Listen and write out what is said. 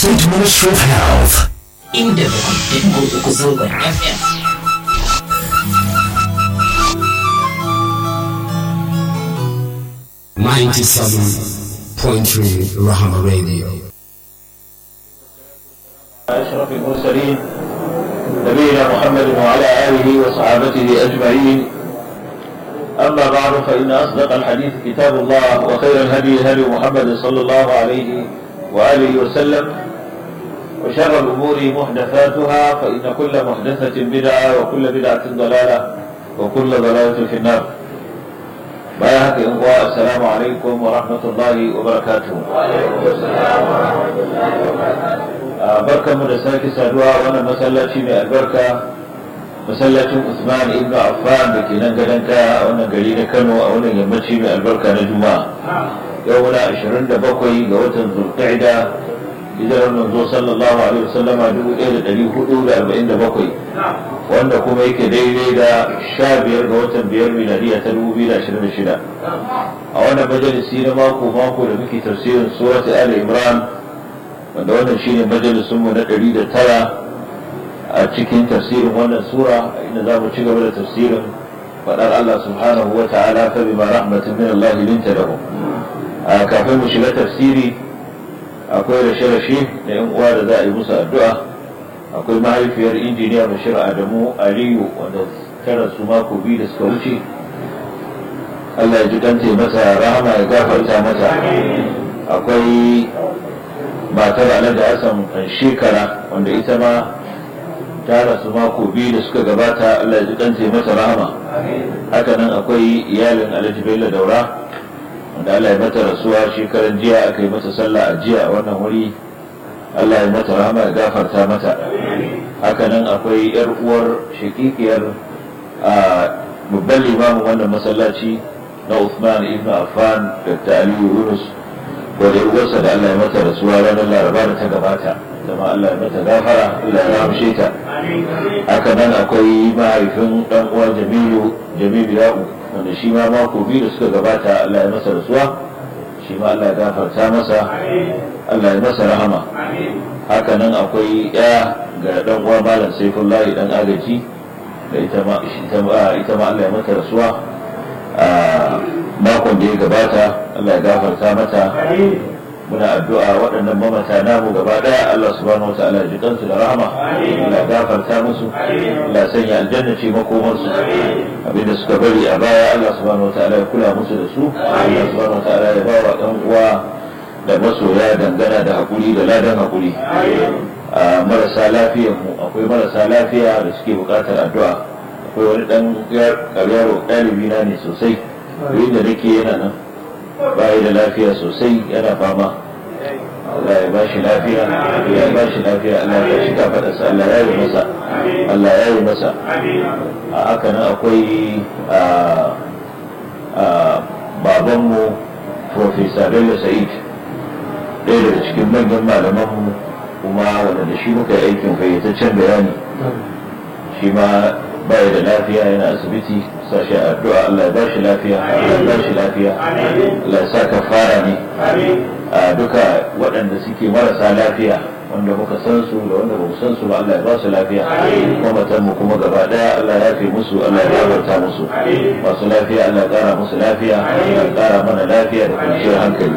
State Ministry of Health. inda bakwai da uku zangon FM. Ninety-seven point three Rahama Radio. أشرف المرسلين نبينا محمد وعلى آله وصحابته أجمعين أما بعد فإن أصدق الحديث كتاب الله وخير الهدي هدي محمد صلى الله عليه وآله وسلم وشر الأمور محدثاتها فإن كل محدثة بدعة وكل بدعة ضلالة وكل ضلالة في النار بارك الله السلام عليكم ورحمة الله وبركاته barkan mu da sake saduwa a wannan masallaci mai albarka masallacin Usman ibn Affan da ke nan gadon kaya a wannan gari na Kano a wannan yammaci mai albarka na Juma'a yau muna 27 ga watan Zulqa'ida hijirar manzo sallallahu alaihi wasallama 1447 wanda kuma yake daidai da 15 ga watan biyar miladiya ta 2026 a wannan majalisi na mako mako da muke tafsirin surat Ali Imran wanda wannan shine majalisunmu na ɗari da tara a cikin tafsirin wannan sura inda za mu ci gaba da tafsirin faɗar Allah subhanahu wa ta'ala fa bima rahmatin min Allah linta lahu a kafin mu shiga tafsiri akwai rashe-rashe da yan uwa da za a yi musu addu'a akwai mahaifiyar injiniya Bashir Adamu Aliyu wanda ta rasu mako biyu da suka wuce Allah ya ji dante mata rahama ya gafarta mata akwai matar alhaji hassan shekara wanda ita ma ta rasu mako biyu da suka gabata allah ji kanta mata rahama haka nan akwai iyalin alhaji bello daura wanda allah ya mata rasuwa shekaran jiya aka yi mata sallah a jiya a wannan wuri allah ya mata rahama ya gafarta mata haka nan akwai yar uwar shakikiyar a babban limamin wannan masallaci na Uthman ibn Affan Dr. Aliyu Yunus wadda uwarsa da Allah ya mata rasuwa ranar laraba da ta gabata zama Allah ya mata gafara Allah ya ramshe ta haka nan akwai mahaifin dan uwa Jamilu Jamilu Ya'u wanda shi ma mako biyu da suka gabata Allah ya masa rasuwa shi ma Allah ya gafarta masa Allah ya masa rahama haka nan akwai ya ga dan uwa Malam Saifullahi dan agaji da ita ma ita ma Allah ya mata rasuwa a makon da ya gabata Allah ya gafarta mata muna addu'a waɗannan mamata namu gaba ɗaya Allah subhanahu wa ta'ala ji kansu da rahama Allah ya gafarta musu Allah sanya aljanna ce makomarsu abinda suka bari a baya Allah subhanahu wa ta'ala ya kula musu da su Allah subhanahu wa ta'ala ya ba wa ɗan uwa da masoya dangana da haƙuri da ladan haƙuri a marasa lafiyar mu akwai marasa lafiya da suke buƙatar addu'a akwai wani ɗan yaro ɗalibi na ne sosai da nake yana nan bayi da lafiya sosai yana fama Allah ya bashi lafiya ya bashi lafiya Allah ya shi kafadarsa Allah ya yi masa Allah ya yi masa a haka nan akwai babanmu Profesa Bello Sa'id ɗaya daga cikin manyan malamanmu kuma wanda da shi muka yi aikin fayyataccen bayani shi ma baya da lafiya yana asibiti sashi addu'a Allah ya bashi lafiya Allah ya bashi lafiya Allah ya sa kafara ne a duka waɗanda suke marasa lafiya wanda muka san su da wanda ba mu san su ba Allah ya ba su lafiya mamatan mu kuma gaba daya Allah ya fi musu Allah ya gafarta musu masu lafiya Allah ya ƙara musu lafiya Allah ya ƙara mana lafiya da kwanciyar hankali